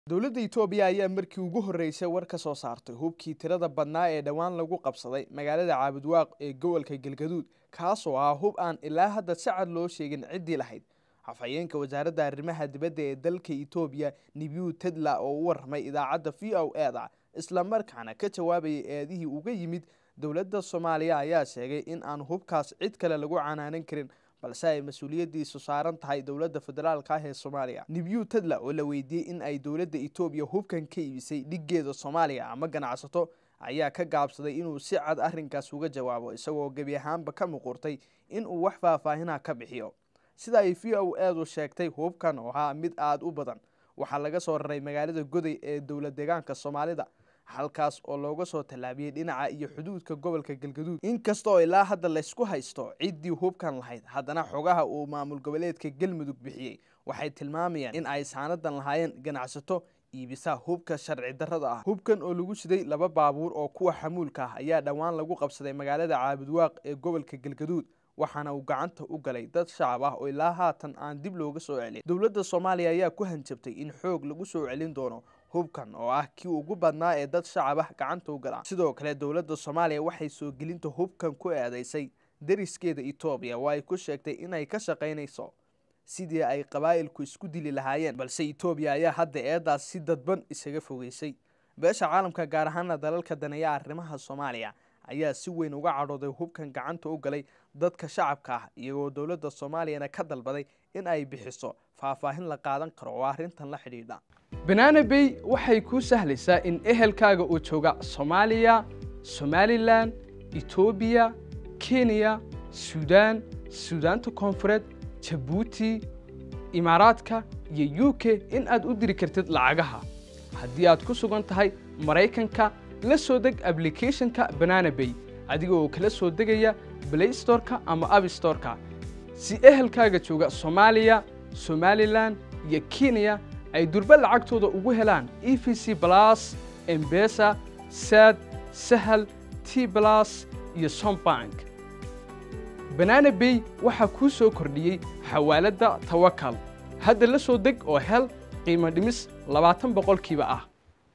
dowladda itoobiya ayaa markii ugu horreysay war ka soo saartay hubkii tirada badnaa ee dhowaan lagu qabsaday magaalada caabudwaaq ee gobolka galgaduud kaasoo ah hub aan ilaa hadda si cad loo sheegin ciddii lahayd afhayeenka wasaaradda arrimaha dibadda ee dalka itoobiya nibiu tedla oo u warramay idaacadda v o eda islamarkaana ka jawaabayay eedihii uga yimid dowladda soomaaliya ayaa sheegay in aan hubkaas cid kale lagu canaanan karin balse ay mas-uuliyaddiisu saaran tahay dowladda federaalka ah ee soomaaliya nibiu tedla oo la weydiiyey in ay dowladda itoobiya hubkan ka iibisay dhiggeeda soomaaliya ama ganacsato ayaa ka gaabsaday inuu si cad arrinkaas uga jawaabo isagoo gebi ahaanba ka muqurtay inuu wax faahfaahinaha ka bixiyo sida ay v o eedu sheegtay hubkan oo ahaa mid aada u badan waxaa laga soo raray magaalada goday ee dowlad deegaanka soomaalida halkaas oo looga soo tallaabiyey dhinaca iyo xuduudka gobolka galgaduud inkastaoo ilaa hadda laysku haysto ciddii hubkan lahayd haddana xogaha uu maamul goboleedka galmudug bixiyey waxay tilmaamayaan in ay saanadan lahaayeen ganacsato iibisa hubka sharci darrada ah hubkan oo lagu siday laba baabuur oo kuwa xamuulka ah ayaa dhowaan lagu qabsaday magaalada caabudwaaq ee gobolka galgaduud waxaana uu gacanta u galay dad shacab ah oo ilaa haatan aan dib looga soo celin dowladda soomaaliya ayaa ku hanjabtay in xoog lagu soo celin doono hubkan oo ah kii ugu badnaa ee dad shacab ah gacanta u galaan sidoo kale dowladda soomaaliya waxay soo gelinta hubkan ku eedeysay dariskeeda etoobiya oo ay ku sheegtay inay ka shaqaynayso sidii ay qabaa'ilku isku dili lahaayeen balse etoobiya ayaa hadda eedaas si dadban isaga fogeysay beesha caalamka gaar ahaana dalalka daneeya arrimaha soomaaliya ayaa si weyn uga cadhooday hubkan gacanta u galay dadka shacabka ah iyagoo dowladda soomaaliyana ka dalbaday in ay bixiso faahfaahin la qaadan karo oo arrintan la xidhiidha banaana bay waxay kuu sahlaysaa in ehelkaaga uu jooga soomaaliya somalilan etoobiya kenya suudaan suudaanta koonfureed jabuuti imaaraadka iyo u k in aad u diri kartid lacagaha haddii aad ku sugan tahay maraykanka la soo deg ablicathonka banana bay adiga oo kala soo degaya blaystoreka ama abstoreka si ehelkaaga jooga soomaaliya somalilan iyo kenya ay durba lacagtooda ugu helaan e v c blas embesa sad sahal t blas iyo sombank banana bay waxaa kuu soo kordhiyey xawaaladda tawakal hadda la soo deg oo hel qiimo dhimis labaatan boqolkiiba ah